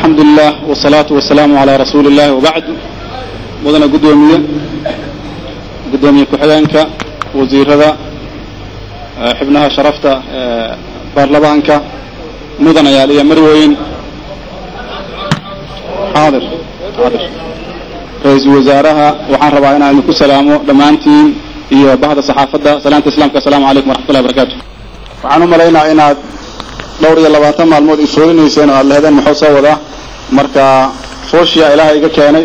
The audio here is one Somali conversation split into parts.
alxamdu lilah wsalaatu wasalaamu calaa rasuuli illahi wabacd mudana guddoomiye guddoomiye ku-xigeenka wasiirada xibnaha sharafta baarlamaanka mudanayaal iyo marweyn xaadir xaadir ra-iisul wasaaraha waxaan rabaa inaan idinku salaamo dhammaantiin iyo bahda saxaafadda salaanta islaamka asalamu calaykum waraxmatullahi barakatu waxaan u malaynaa inaad dhowr iyo labaatan maalmood ifoolinayseen oo aad lehdeen muxuu soo wadaa marka fooshiya ilaaha iga keenay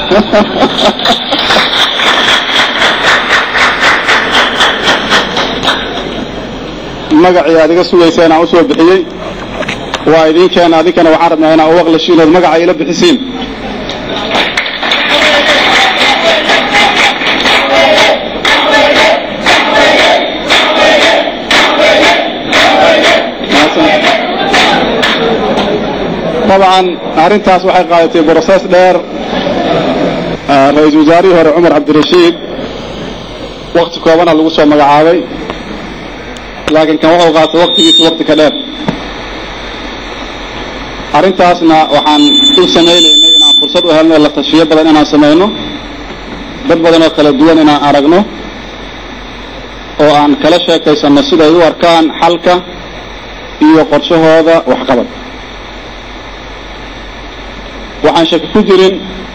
magacii aad iga sugayseen aan usoo bixiyey waa idiin keena adinkana waxaan rabnaa inaa u aqlashiin ood magaca ila bixisiin dabcan arrintaas waxay qaadatay brosees dheer ra-iisul wasaarihii hore cumar cabdirashiid wakti koobana lagu soo magacaabay laakiin kan wuxuu qaatay waktigiisa wakti ka dheer arrintaasna waxaan u samaynaynay inaan fursad u helno la tashiyo badan inaan samayno dad badan oo kala duwan inaan aragno oo aan kala sheekaysanno siday u arkaan xalka iyo qorshahooda waxqabad waxaan shaki ku jirin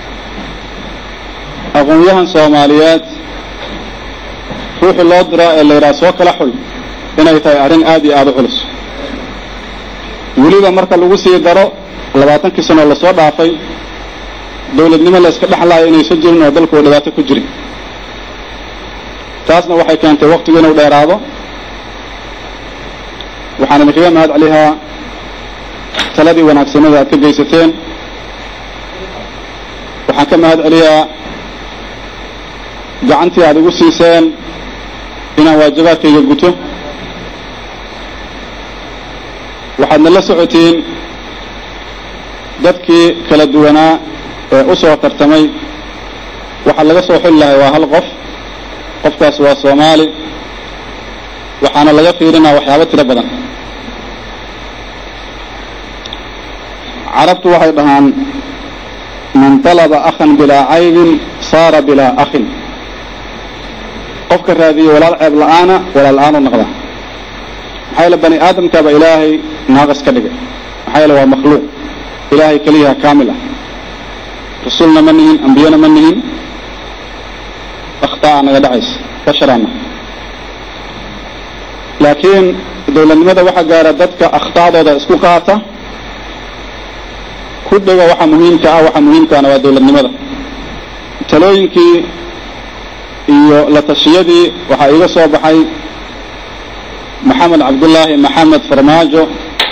aqoon-yahan soomaaliyeed ruuxii loo diraa ee la yidhaha soo kala xul inay tahay arrin aad iyo aada u culus weliba marka lagu sii daro labaatankii sanoo lasoo dhaafay dawladnimo la yska dhexlaayo inaysan jirin oo dalku uu dhibaato ku jirin taasna waxay keentay waktigu inuu dheeraado waxaan idinkaga mahad celihaa taladii wanaagsanada aad ka geysateen waxaan ka mahad celiyaa gacantii aad igu siiseen inaan waajibaadkayga guto waxaadna la socotiin dadkii kala duwanaa ee u soo tartamay waxaa laga soo xuli lahay waa hal qof qofkaas waa soomaali waxaana laga fiirinaa waxyaabo tiro badan carabtu waxay dhahaan man talaba akhan bilaa caybin saara bilaa akhin qofka raadiye walaal ceeb la-aana walaal la-aan u noqda maxaa yaele bani aadamkaaba ilaahay naaqis ka dhigay maxaa yaele waa makhluuq ilaahay keliyaha kaamil ah rasulna ma nihin ambiyana ma nihin akhtaa naga dhacaysa basharaana laakiin dawladnimada waxaa gaara dadka akhta'dooda isku qaata ku dhego waxa muhiimka ah waxa muhiimkaana waa dawladnimada talooyinkii iyo la tashiyadii waxaa iiga soo baxay maxamed cabdullaahi maxamed farmaajo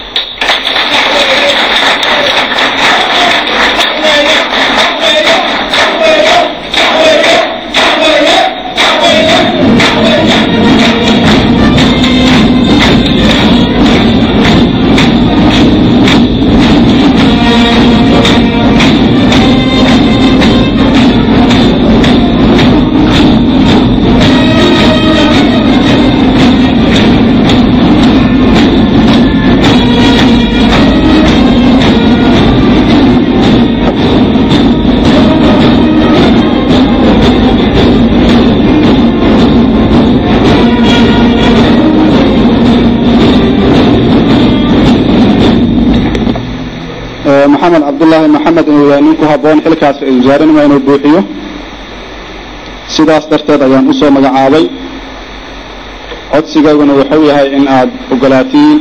maxamed cabdullaahi maxamed inuu yahay nin ku habboon xilkaas ra-isul wasaarenima inuu buuxiyo sidaas darteed ayaan usoo magacaabay codsigayguna wuxuu yahay in aad ogolaatiin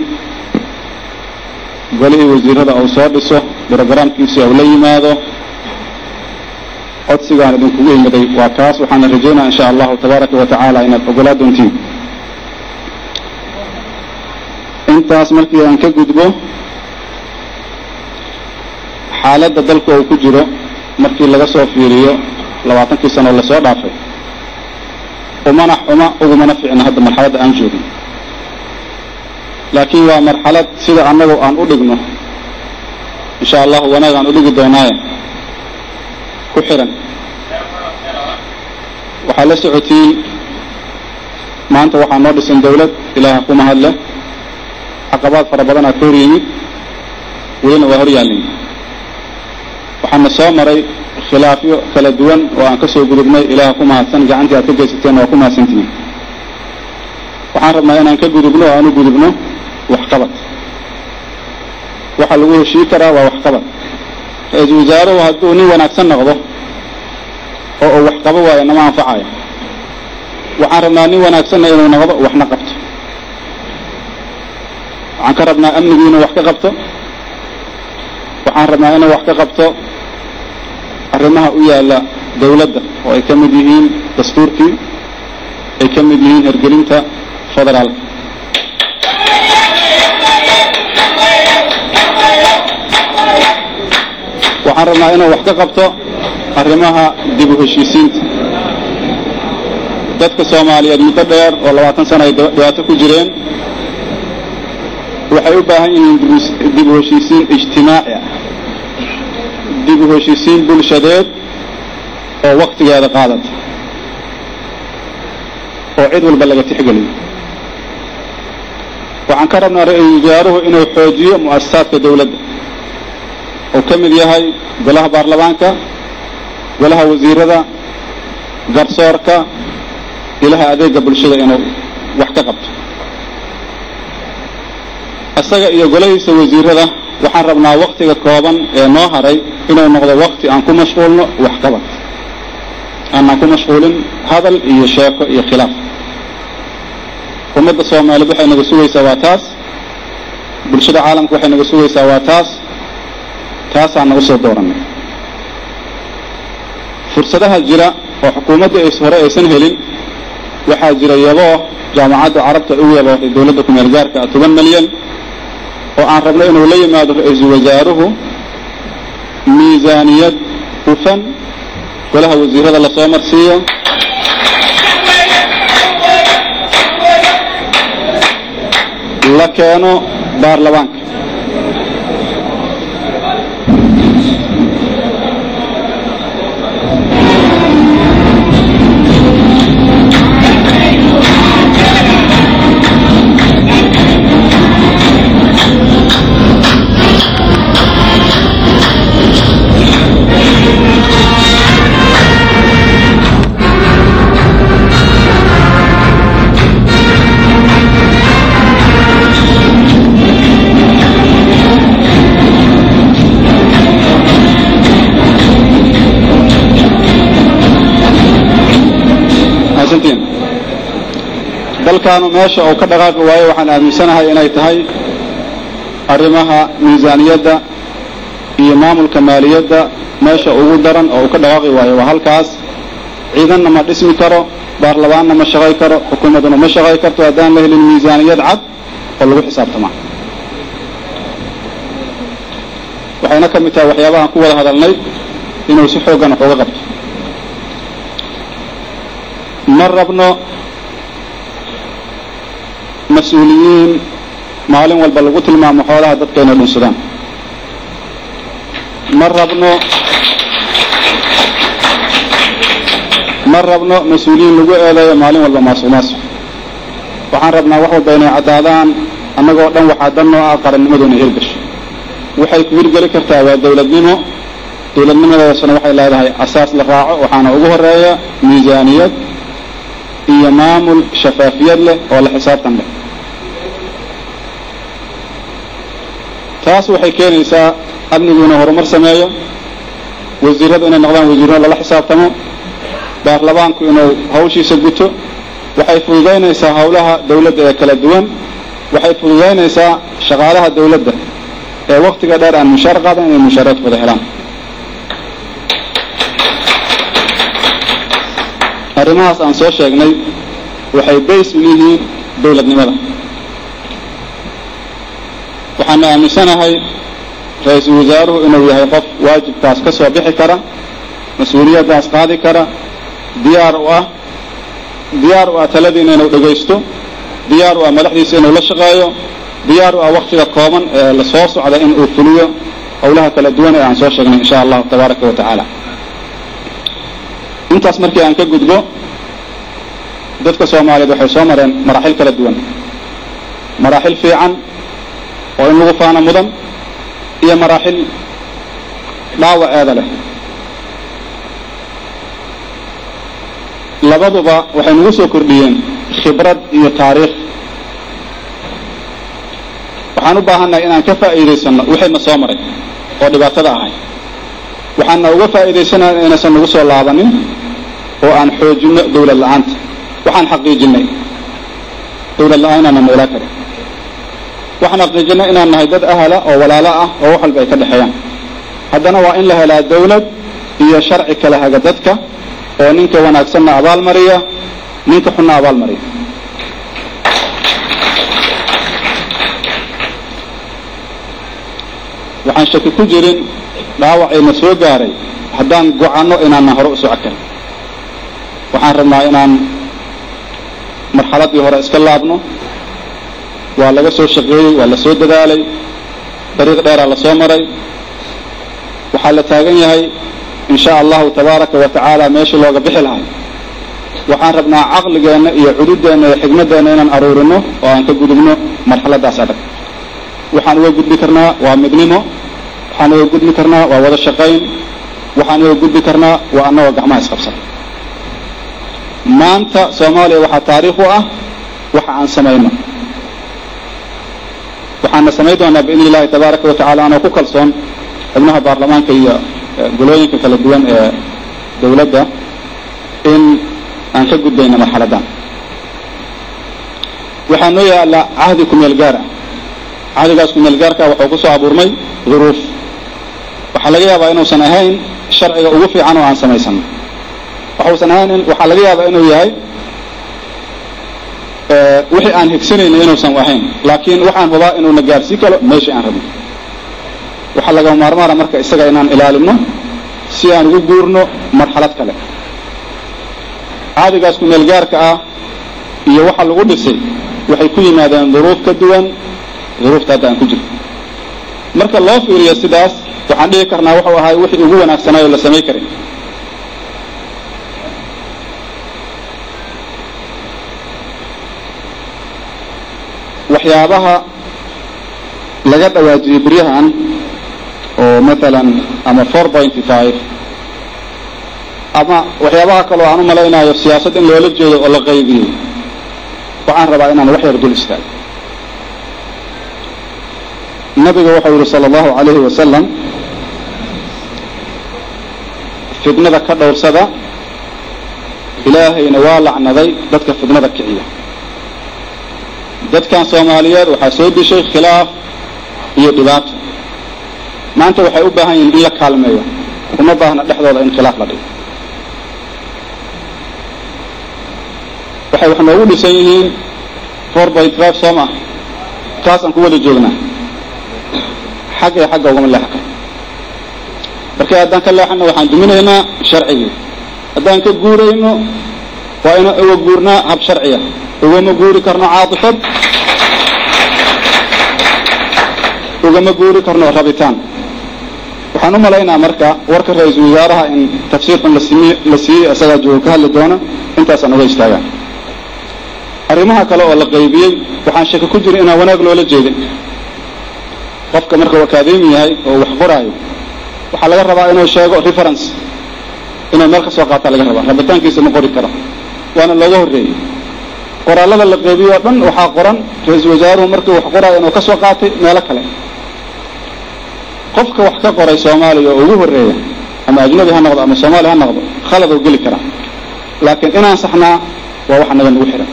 golihii wasiirada uu soo dhiso brogaraamkiisi uu la yimaado codsigaan idinkugu imiday waa kaas waxaana rajaynaya insha allahu tabaaraka wa tacaala inaad ogolaa doontiin intaas markii aan ka gudbo xaaladda dalka uu ku jiro markii laga soo fiiriyo labaatankii sanoo lasoo dhaafay umana xuma ugumana ficna hadda marxaladda aan joogno laakiin waa marxalad sida annagu aan u dhigno insha allahu wanaag aan u dhigi doonaaye ku xiran waxaa la socotiin maanta waxaa noo dhisan dawlad ilaaha ku mahadle caqabaad fara badanaa ka hor yimid welina waa hor yaallin waxaana soo maray khilaafyo kala duwan oo aan ka soo gudubnay ilaah ku mahadsan gacantii aad ka geysateen waa ku mahadsantihiin waxaan rabnaa inaan ka gudubno oo aan u gudubno waxqabad waxa lagu heshii karaa waa waxqabad ra-iisul wasaaruhu hadduu nin wanaagsan noqdo oo uu wax qabo waayo nama anfacayo waxaan rabnaa nin wanaagsanna inuu noqdo waxna qabto waxaan ka rabnaa amnigii inuu wax ka qabto waxaan rabnaa inuu wax ka qabto arrimaha u yaalla dawladda oo ay ka mid yihiin dastuurkii ay ka mid yihiin hergelinta federaalka waxaan rabnaa inuu wax ka qabto arrimaha dib u heshiisiinta dadka soomaaliyeed muddo dheer oo labaatan sana ay dhibaato ku jireen waxay u baahan yihiin dib u heshiisiin ijtimaaci ah dib u heshiisiin bulshadeed oo waktigeeda qaadata oo cid walba laga tixgeliyo waxaan ka rabnaa ra-iisul wasaaruhu inuu xoojiyo mu'asasaadka dawladda uu ka mid yahay golaha baarlamaanka golaha wasiirada garsoorka ilaha adeega bulshada inuu wax ka qabto isaga iyo golahiisa wasiirada waxaan rabnaa waktiga kooban ee noo haray inuu noqdo wakti aan ku mashquulno waxqabad aanaan ku mashquulin hadal iyo sheeko iyo khilaaf ummadda soomaaliyeed waxay naga sugaysaa waa taas bulshada caalamka waxay naga sugaysaa waa taas taasaan nagu soo dooranay fursadaha jira oo xukuumadda ays hore aysan helin waxaa jira yaboo jaamacadda carabta u yabooday dawladda kumeel gaarka ah toban milyan oo aan rabno inuu la yimaado ra-iisul wasaaruhu miisaaniyad hufan golaha wasiirada lasoo marsiiyo la keeno baarlamaanka dalkaanu meesha uu ka dhaqaaqi waayo waxaan aaminsanahay inay tahay arrimaha miisaaniyadda iyo maamulka maaliyadda meesha ugu daran oo uu ka dhaqaaqi waayo waa halkaas ciidanna ma dhismi karo baarlamaanna ma shaqay karo xukuumadduna ma shaqay karto haddaan la helin miisaaniyad cad oo lagu xisaabtamaa waxayna ka mid tahay waxyaabahaan ku wada hadalnay inuu si xooggan wax uga qabto ma rabno mas-uuliyiin maalin walba lagu tilmaamo xoolaha dadka inay dhunsadaan ma rabno ma rabno mas-uuliyiin lagu eedeeyo maalin walba maasuq maasuq waxaan rabnaa wax walba inay caddaadaan annagoo dhan waxaa dan noo ah qarannimadu inay hirgasho waxay ku hirgeli kartaa waa dawladnimo dawladnimadeedasuna waxay leedahay asaas la raaco waxaana ugu horeeya miisaaniyad iyo maamul shafaafiyad leh oo la xisaabtan leh taas waxay keenaysaa amnigu inuu horumar sameeyo wasiiradu inay noqdaan wasiirro lala xisaabtamo baarlamaanku inuu hawshiisa guto waxay fududaynaysaa howlaha dawladda ee kala duwan waxay fududaynaysaa shaqaalaha dawladda ee waktiga dheer aan mushaar qaadan inay mushaaraadkooda helaan arrimahaas aan soo sheegnay waxay bays u yihiin dawladnimada waxaana aaminsanahay ra-iisul wasaaruhu inuu yahay qof waajibkaas ka soo bixi kara mas-uuliyaddaas qaadi kara diyaar u ah diyaar u ah taladiina inuu dhegaysto diyaar u ah madaxdiisa inuu la shaqeeyo diyaar u ah waktiga kooban ee la soo socda in uu fuliyo howlaha kala duwan ee aan soo sheegnay insha allahu tabaaraka wa tacaala intaas markii aan ka gudbo dadka soomaaliyeed waxay soo mareen maraaxil kala duwan maraaxil fiican oo in lagu faano mudan iyo maraaxil dhaawaceeda leh labaduba waxay nagu soo kordhiyeen khibrad iyo taariikh waxaan u baahannahay inaan ka faa'iidaysanno wixayna soo maray oo dhibaatada ahay waxaana uga faa'iidaysanaya inaysan nagu soo laabanin oo aan xoojinno dawlad la-aanta waxaan xaqiijinay dawlad la-aan inaana meelaa kale waxaan xaqiijinay inaan nahay dad ahala oo walaalo ah oo wax walba ay ka dhexeeyaan haddana waa in la helaa dawlad iyo sharci kala haga dadka oo ninka wanaagsanna abaalmariya ninka xunna abaalmariya waxaan shaki ku jirin dhaawacayna soo gaaray haddaan gocanno inaanna hore u soco karin waxaan rabnaa inaan marxaladdii hore iska laabno waa laga soo shaqeeyey waa la soo dadaalay dariiq dheeraa la soo maray waxaa la taagan yahay in sha allahu tabaaraka wa tacaala meeshii looga bixi lahay waxaan rabnaa caqligeenna iyo cududeenna iyo xigmaddeenna inaan aruurino oo aan ka gudubno marxaladdaas adag waxaan uga gudbi karnaa waa midnimo waxaan uga gudbi karnaa waa wada shaqayn waxaan uga gudbi karnaa waa annagoo gacmaha isqabsan maanta soomaaliya waxaa taariikh u ah waxa aan samayno waxaana samayn doonaa biidni illahi tabaaraka wa tacala anoo ku kalsoon xubnaha baarlamaanka iyo golooyinka kala duwan ee dawladda in aan ka gudbayno marxaladdan waxaa noo yaalla cahdi kumeel gaar ah cahdigaas kumeel gaarka waxuu ku soo abuurmay duruuf waxaa laga yaabaa inuusan ahayn sharciga ugu fiican oo aan samaysano waxuusan ahayn waxaa laga yaabaa inuu yahay wixii aan higsanayna inuusan ahayn laakiin waxaan hubaa inuuna gaarsii kalo meeshii aan rabno waxaa laga maarmaana marka isaga inaan ilaalino si aan ugu guurno marxalad kale caadigaas kumeel gaarka ah iyo waxa lagu dhisay waxay ku yimaadeen duruuf ka duwan duruufta hadda aan ku jirto marka loo fiiriyo sidaas waxaan dhihi karnaa wuxuu ahay wixii ugu wanaagsanaayo la samay karin waxyaabaha laga dhawaajiyey beryahan oo maalan ama four pointy five ama waxyaabaha kaloo aan u malaynayo siyaasad in loola jeedo oo la qaybiyey waxaan rabaa inaan wax yar dul istaago nabiga wuxuu yihi sala allahu calayhi wasalam fidnada ka dhowrsada ilaahayna waa lacnaday dadka fidnada kiciya dadkan soomaaliyeed waxaa soo dishay khilaaf iyo dhibaato maanta waxay u baahan yihiin in la kaalmeeyo uma baahna dhexdooda in khilaaf la dhigo waxay wax noogu dhisan yihiin four point five soo ma taasaan ku wada joognaa xag iyo xagga ugama leexan karo marka haddaan ka leexano waxaan duminaynaa sharcigii haddaan ka guurayno waa inaan uga guurnaa hab sharciya ugama guuri karno caatifad ugama guuri karno rabitaan waxaan u malaynaa marka warka ra-iisul wasaaraha in tafsiir xun lasimi la siiyey isagaa jooga ka hadli doona intaasaan uga istaagaan arrimaha kale oo la qaybiyey waxaan shaki ku jira inaan wanaag loola jeedin qofka marka uu akaademi yahay oo wax qoraayo waxaa laga rabaa inuu sheego reference inuu meel ka soo qaataa laga rabaa rabitaankiisa ma qori karo waana looga horreeyey qoraalada la qeybiyo o dhan waxaa qoran ra-iisul wasaaruhu markii wax qoraayo inuu ka soo qaatay meelo kale qofka wax ka qoray soomaaliya oo ugu horreeya ama ajnabi ha noqdo ama soomaali ha noqdo khalad oo geli karaa laakiin inaan saxnaa waa wax naga nagu xihan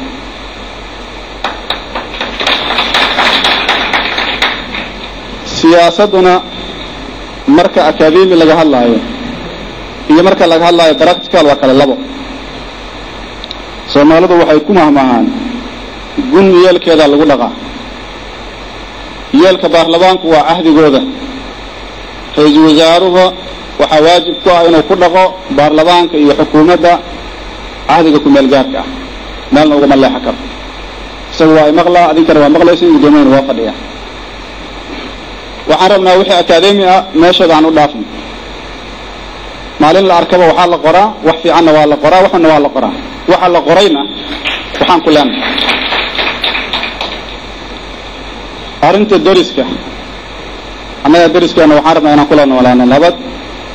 siyaasadduna marka akademi laga hadlaayo iyo marka laga hadlaayo practical waa kale labo soomaalidu waxay ku mahmahaan gun yeelkeedaa lagu dhaqaa yeelka baarlamaanku waa cahdigooda ra-iisul wasaaruhu waxaa waajib ku ah inuu ku dhaqo baarlamaanka iyo xukuumadda cahdiga ku-meel gaarka ah meelna ugama leexan karo isaga waa imaqlaa adinkana waa maqlaysin gudoomiyana waa fadhiya waxaan rabnaa wixii akademi ah meeshooda aan u dhaafno maalin la arkaba waxaa la qoraa wax fiicanna waa la qoraa waxuna waa la qoraa waxa la qorayna waxaan ku leenahay arrinta dariska annaga dariskeena waxaan rabnaa inaan kula noolaano nabad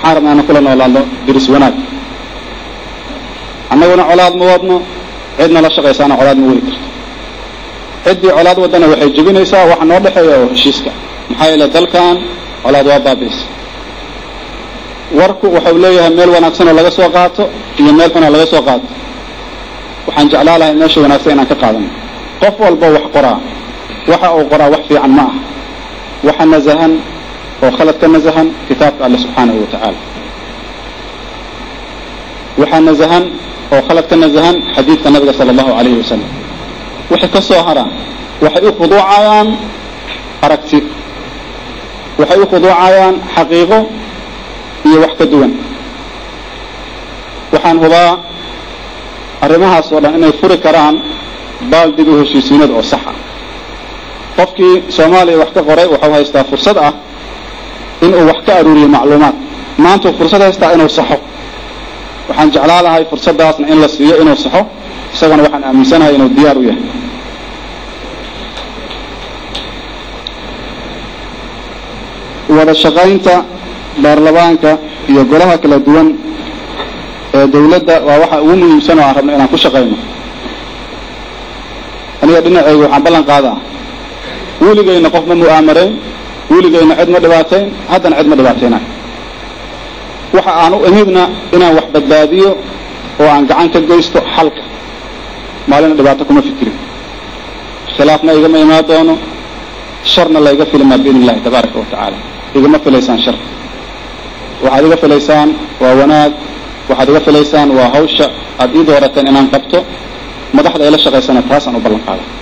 waxaan rabnaa inaan kula noolaadno diris wanaag annaguna colaad ma wadno cidna la shaqaysaana colaad ma wadi karto ciddii colaad wadana waxay jebinaysaa waxa noo dhexeeya oo heshiiska maxaa yeele dalkan colaad waa baabi'isa warku waxau leeyahay meel wanaagsan oo laga soo qaato iyo meel xun oo laga soo qaato waxaan jeclaa lahay meesha wanaagsan inaan ka qaadano qof walba wax qoraa waxa uu qoraa wax fiican ma aha waxa nasahan oo khalad ka nasahan kitaabka alle subxaanahu wa tacaala waxaa nasahan oo khalad ka nasahan xadiidka nabiga sala allahu calayhi wasalam waxay ka soo haraan waxay u khuduucayaan aragti waxay u khuduucayaan xaqiiqo iyo wax ka duwan waxaan hubaa arrimahaas oo dhan inay furi karaan baal dib u heshiisiinad oo sax ah qofkii soomaaliya wax ka qoray waxau haystaa fursad ah inuu wax ka aruuriyo macluumaad maantuu fursad haystaa inuu saxo waxaan jeclaa lahay fursaddaasna in la siiyo inuu saxo isagana waxaan aaminsanahay inuu diyaar u yahay wada shaqaynta baarlamaanka iyo golaha kala duwan ee dawladda waa waxa ugu muhiimsan oo aan rabno inaan ku shaqayno aniga dhinaceyga waxaan ballan qaadaa weligayna qof ma mu'aamarayn weligayna cid ma dhibaatayn haddana cid ma dhibaataynayo waxa aan u imidna inaan wax badbaadiyo oo aan gacan ka geysto xalka maalina dhibaato kuma fikirin khilaafna igama imaan doono sharna layga filmaa biidn illahi tabaaraka wa tacaala igama filaysaan shar waxaad iga filaysaan waa wanaag waxaad iga filaysaan waa hawsha aad ii doorateen inaan qabto madaxda ayla shaqaysana taasaan u ballan qaada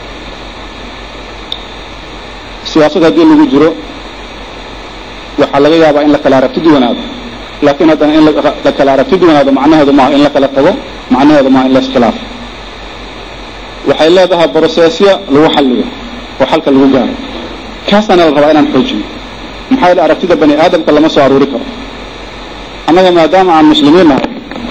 siyaasad haddii lagu jiro waxaa laga yaabaa in la kala aragti duwanaado laakiin haddana in la kala aragti duwanaado macnaheedu maaha in la kala tago macnaheedu maaha in la iskhilaafo waxay leedahay brosesya lagu xalliyo oo xalka lagu gaaro kaasaana la rabaa inaan xoojiyo maxaa yeele aragtida bani aadamka lama soo aruuri karo annaga maadaama aan muslimiin nahay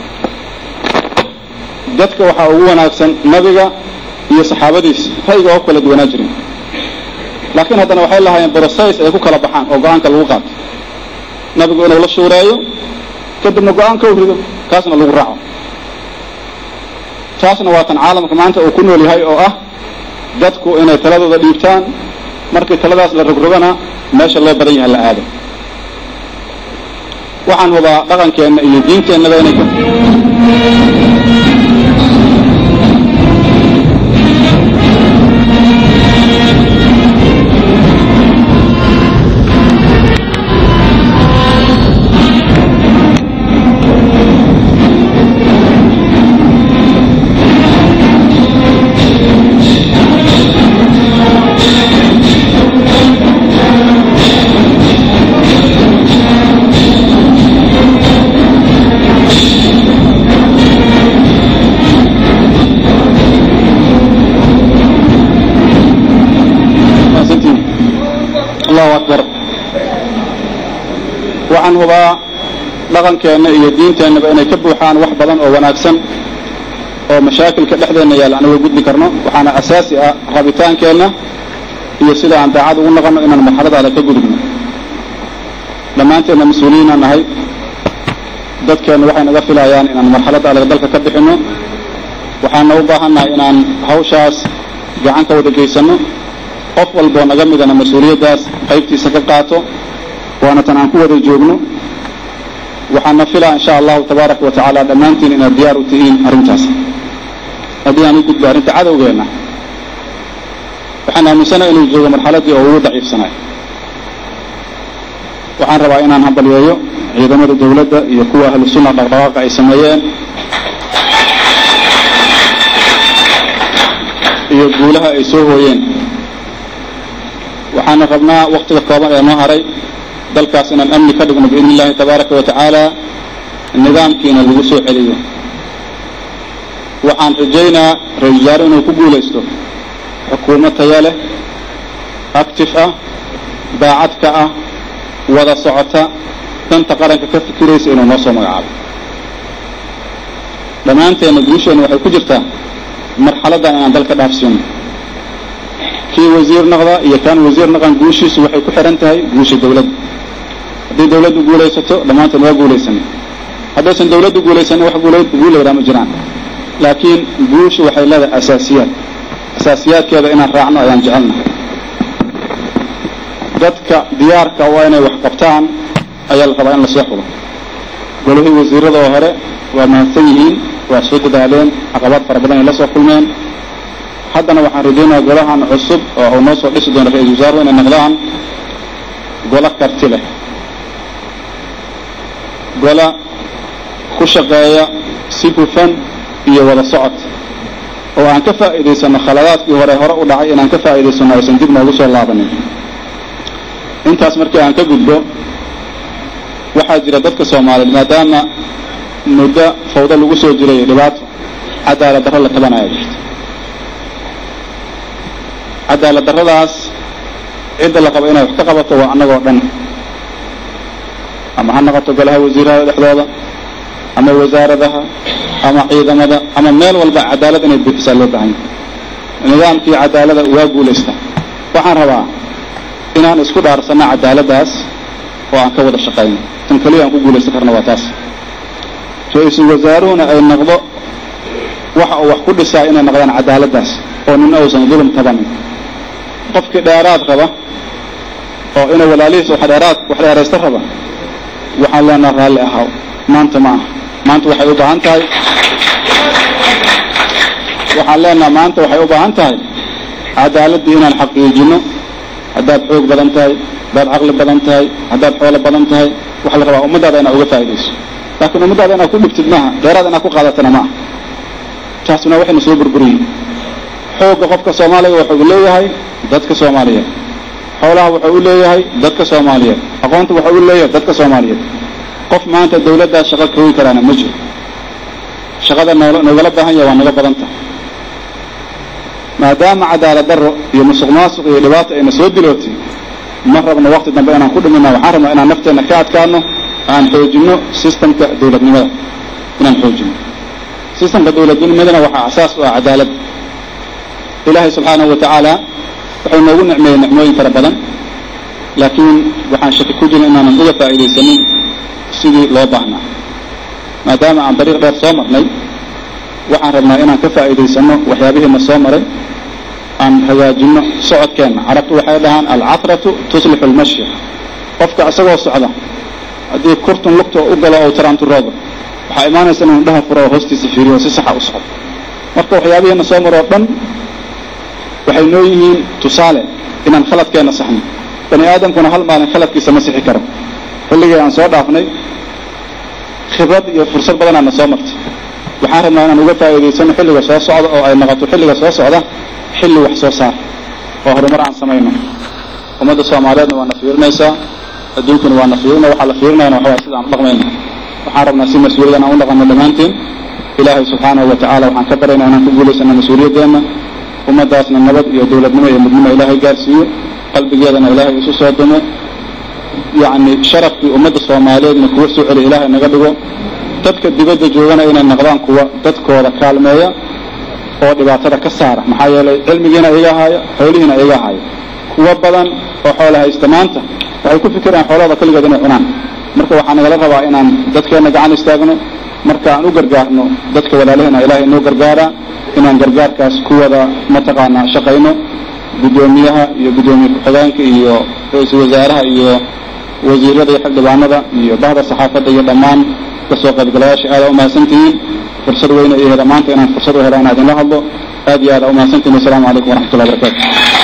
dadka waxaa ugu wanaagsan nabiga iyo saxaabadiis ra'yiga oo kala duwanaa jirin laakiin haddana waxay lahaayeen broses ay ku kala baxaan oo go-aanka lagu qaato nabigu inuu la shuureeyo kadibna go-aanka u rido kaasna lagu raaco taasna waa tan caalamka maanta uu ku nool yahay oo ah dadku inay taladooda dhiibtaan markii taladaas la rogrogana meesha loo badan yahay la aado waxaan hubaa dhaqankeenna iyo diinteennaba inay ka allahu akbar waxaan hubaa dhaqankeenna iyo diinteennaba inay ka buuxaan wax badan oo wanaagsan oo mashaakilka dhexdeenna yaalla aan uga gudbi karno waxaana asaasi ah rabitaankeenna iyo sida aan daacad ugu noqonno inaan marxaladaada ka gudubno dhammaanteenna mas-uuliyiinaan nahay dadkeenna waxay naga filayaan inaan marxaladda adag dalka ka bixinno waxaana u baahannahay inaan hawshaas gacan ka wada geysanno qof walboo naga midana mas-uuliyaddaas qaybtiisa ka qaato waana tan aan ku wada joogno waxaana filaa insha allahu tabaaraka wa tacaala dhammaantiin inaad diyaar u tihiin arrintaas haddii aan u gudbo arrinta cadowgeenna waxaan aaminsanaha inuu joogo marxaladdii oo ugu daciifsanaay waxaan rabaa inaan hambalyeeyo ciidamada dawladda iyo kuwa ahlu sunna dhaqdhaqaaqa ay sameeyeen iyo guulaha ay soo hooyeen waxaana rabnaa waktiga kooban ee noo haray dalkaas inaan amni ka dhigno biidni illahi tabaaraka wa tacaala nidaamkiina lagu soo celiyo waxaan rajaynaa ra-isul wasaare inuu ku guulaysto xukuumad taya leh actif ah daacad ka ah wada socota danta qaranka ka fikiraysa inuu noo soo magacaabo dhammaanteenna guusheenna waxay ku jirtaa marxaladdan inaan dalka dhaafsiino kii wasiir naqda iyo kaan wasiir naqan guushiisu waxay ku xidhan tahay guusha dawladda haddii dawladdu guulaysato dhammaanteen waa guulaysanay haddaysan dawladdu guulaysanin wax guulayraa ma jiraan laakiin guushu waxay leedahay asaasiyaad asaasiyaadkeeda inaan raacno ayaan jecelnahay dadka diyaarka waa inay wax qabtaan ayaa la rabaa in lasoo xulo golihii wasiirada oo hore waa mahadsan yihiin waa soo dadaaleen caqabaad fara badan ay la soo kulmeen haddana waxaan rajaynayaa golahan cusub oo uu noo soo dhisi doono ra-iisul wasaaruhu inay noqdaan golo karti leh gola ku shaqeeya si hufan iyo wada socod oo aan ka faa'iidaysano khaladaadkii hore hore u dhacay inaan ka faa'iidaysano aysan dib noogu soo laabanin intaas markii aan ka gudbo waxaa jira dadka soomaaliyeed maadaama muddo fawdo lagu soo jiray dhibaato cadaalad darro la tabanaya jirto cadaalad darradaas cidda la qabo inay wax ka qabato waa annagoo dhan ama ha noqoto golaha wasiirada dhexdooda ama wasaaradaha ama ciidamada ama meel walba cadaalad inay buuxisaa loo baahanya nidaamkii cadaalada waa guulaysta waxaan rabaa inaan isku dhaarsanno cadaaladdaas oo aan ka wada shaqayno tan keliya aan ku guulaysan karna waa taas ra-iisul wasaaruhuna ay noqdo waxa uu wax ku dhisaa inay noqdaan cadaaladdaas oo nina uusan dulum tabanin qofkii dheeraad raba oo inuu walaalihiis wax dheeraad wax dheeraysta raba waxaan leenaha raalli ahaw maanta ma aha maanta waxay u baahan tahay waxaan leenaha maanta waxay u baahan tahay cadaaladdii inaan xaqiijino haddaad xoog badan tahay haddaad caqli badan tahay haddaad xoolo badan tahay waxaa la rabaa ummaddaada inaad uga faa'idayso laakiin ummaddaada inaad ku dhibtid maaha dheeraad inaad ku qaadatana maaha taasuna waxayna soo burburiyey xoogga qofka soomaaliga wuxuu u leeyahay dadka soomaaliyeed xoolaha wuxuu u leeyahay dadka soomaaliyeed aqoonta wuxuu u leeyahay dadka soomaaliyeed qof maanta dawladdaa shaqo koogi karaana ma jiro shaqada noo noogala baahan yaha waa naga badan tahay maadaama cadaalad darro iyo musuq maasuq iyo dhibaata ayna soo dilootay ma rabno wakti dambe inaan ku dhimina waxaan rabnaa inaan nafteenna ka adkaano aan xoojinno sistamka dawladnimada inaan xoojino sistamka dawladnimadana waxaa asaas u ah cadaalad ilaahay subxaanahu wa tacaala wuxuu noogu nicmeeyey nicmooyin fara badan laakiin waxaan shaki ku jirin inaanan uga faa'iidaysanin sidii loo baahnaa maadaama aan dariiq dheer soo marnay waxaan rabnaa inaan ka faa'iidaysano waxyaabihiina soo maray aan hagaajinno socodkeenna carabtu waxay dhahaan alcatratu tuslixu lmashya qofka isagoo socda haddii kurtun lugta u galo ou taraanturoodo waxaa imaanaysa inuu dhaha furo oo hoostiisa fiiriyo oo si saxa u socdo marka waxyaabihiina soo maroo dhan waxay noo yihiin tusaale inaan khaladkeenna saxno bani aadamkuna hal maalin khaladkiisa ma sixi karo xilligii aan soo dhaafnay khibrad iyo fursad badanaana soo martay waxaan rabnaa inaan uga faa'iidaysano xilliga soo socda oo ay noqoto xilliga soo socda xilli wax soo saar oo horumar aan samayno ummadda soomaaliyeedna waa na fiirinaysaa adduunkuna waa na fiirina waxaa la fiirinayana waxawaa sida aan u dhaqmayno waxaan rabnaa si mas-uuliyad aan u dhaqanno dhammaanteen ilaahay subxaanahu wa tacaala waxaan ka baryaynaa inaan ku guulaysano mas-uuliyadeenna ummaddaasna nabad iyo dawladnimo iyo midnimo ilaahay gaarsiiyo qalbigeedana ilaahay isu soo dumo yacni sharafkii ummadda soomaaliyeedna kuwa soo celiya ilaahay naga dhigo dadka dibadda joogana inay noqdaan kuwa dadkooda kaalmeeya oo dhibaatada ka saara maxaa yeelay cilmigiina iga haaya xoolihiina iga haaya kuwa badan oo xoola haysta maanta waxay ku fikiraan xoolahooda keligeed inay cunaan marka waxaa nagala rabaa inaan dadkeenna gacan istaagno marka aan u gargaarno dadka walaalahena ilaahay inoo gargaaraa inaan gargaarkaas ku wada mataqaanaa shaqayno guddoomiyaha iyo guddoomiye ku-xigeenka iyo ra-iisul wasaaraha iyo wasiirada iyo xildhibaanada iyo bahda saxaafadda iyo dhammaan kasoo qaybgalayaasha aada umahadsantihiin fursad weyne iyo hela maanta inaan fursad u hela inaa idinla hadlo aad iyo aada umahadsantihin wasalaamu calaykum waraxmat ullahi barakatu